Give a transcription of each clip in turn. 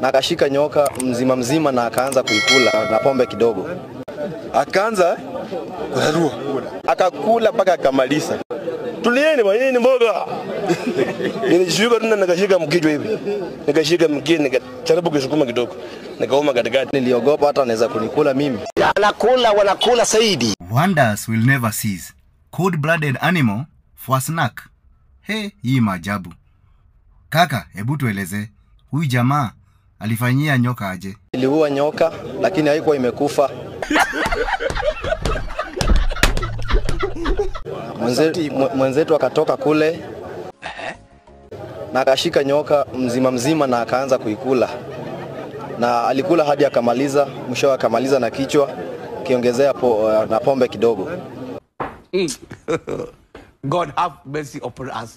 na akashika nyoka mzima mzima na akaanza kuikula na pombe kidogo, akaanza kurarua akakula mpaka akamaliza. Tulieni bwana, hii ni mboga. Nilijishika tu na nikashika mkichwa hivi, nikashika mkia, nikajaribu kusukuma kidogo, nikauma katikati. niliogopa hata anaweza kunikula mimi. Wanakula wanakula zaidi. Wonders will never cease. Cold-blooded animal for a snack. He, hii maajabu. Kaka, hebu tueleze, huyu jamaa alifanyia nyoka aje? Iliua nyoka lakini haikuwa imekufa. Mwenze, mwe- mwenzetu akatoka kule na akashika nyoka mzima mzima na akaanza kuikula, na alikula hadi akamaliza. Mwisho akamaliza na kichwa kiongezea po, na pombe kidogo. God have mercy upon us.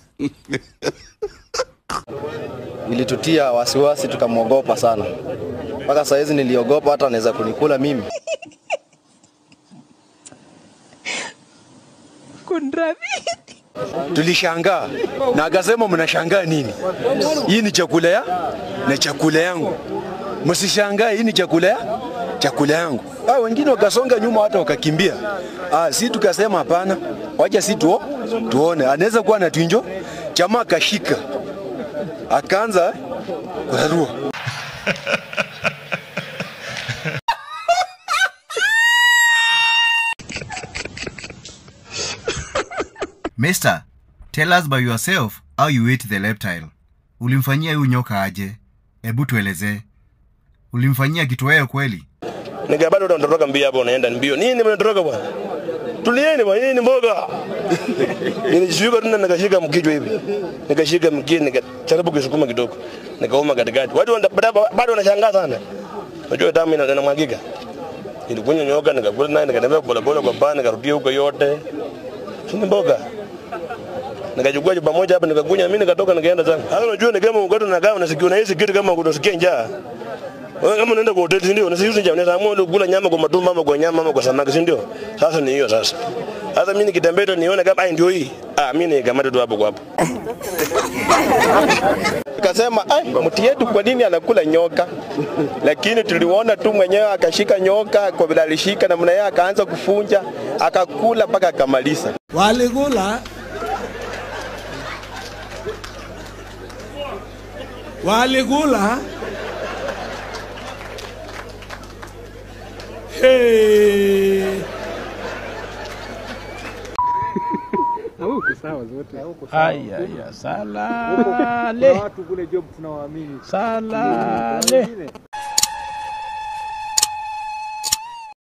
Ilitutia wasiwasi, tukamwogopa sana. Mpaka saa hizi niliogopa hata anaweza kunikula mimi. tulishangaa na akasema mnashangaa nini? Hii ni chakula ya na chakula yangu, msishangae, hii ni chakula ya chakula yangu. Ah, wengine wakasonga nyuma hata wakakimbia. Ah, si tukasema hapana, wacha si tuo, tuone anaweza kuwa na twinjo. Chama akashika akaanza kurarua Mister, tell us by yourself how you ate the reptile. Ulimfanyia huyu nyoka aje? Hebu tuelezee. Ulimfanyia kitoweo kweli? Nika bado unatoroka mbio hapo, unaenda mbio. Nini mnatoroka bwana? Tulieni bwana, hii ni mboga. Nilijishika tu na nikashika mkichwa hivi, nikashika mkia, nikajaribu kusukuma kidogo, nikauma katikati. Watu wana- bado- bado wanashangaa sana, unajua damu ina- inamwagika. Ilikunywa nyoka, nikakula naye, nikatembea polepole kwa baa, nikarudia huko yote, si ni mboga nikachukua chupa moja hapa nikakunywa mimi nikatoka nikaenda zangu. Sasa unajua ni kama ukoto na kama unasikia unahisi kitu kama unasikia njaa. Wewe kama unaenda kwa hoteli si ndio? Unasikia njaa, unaweza amua ule kula nyama kwa matumbo ama kwa nyama ama kwa samaki si ndio? Sasa ni hiyo sasa. Sasa mimi nikitembea tu nione kama ai ndio hii. Ah, mimi nikamata tu hapo kwa hapo. Akasema ai, mti yetu kwa nini anakula nyoka? Lakini tuliona tu mwenyewe akashika nyoka, kwa vile alishika namna yeye akaanza kufunja, akakula mpaka akamaliza. walikula walikula hey. Haya ya salale. Salale.